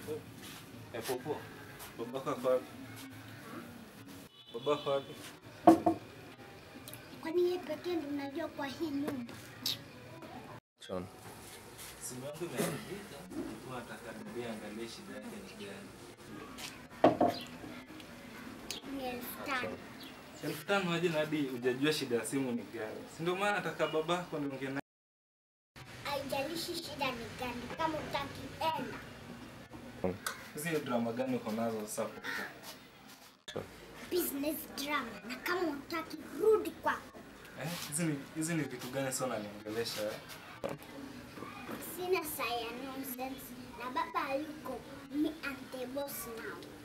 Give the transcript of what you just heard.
Eh, popo. Babako ako wapi? Babako wapi? Kwani yeye pekee ndo unajua kwa hii nyumba? Sean. Simu yangu imeharibika. Nilikuwa nataka niambie angalie shida yake ni gani. Ni elfu tano. Elfu tano aje na hadi hujajua shida ya simu ni gani. Si ndio maana nataka babako niongee naye. Haijalishi shida ni gani, kama utaki enda. Hizi drama gani uko nazo sasa popo? Business drama, na kama utaki rudi kwako. Eh, hizi ni hizi ni vitu gani sasa unaniongelesha? eh? Sina saya nonsense na baba yuko me and the boss now.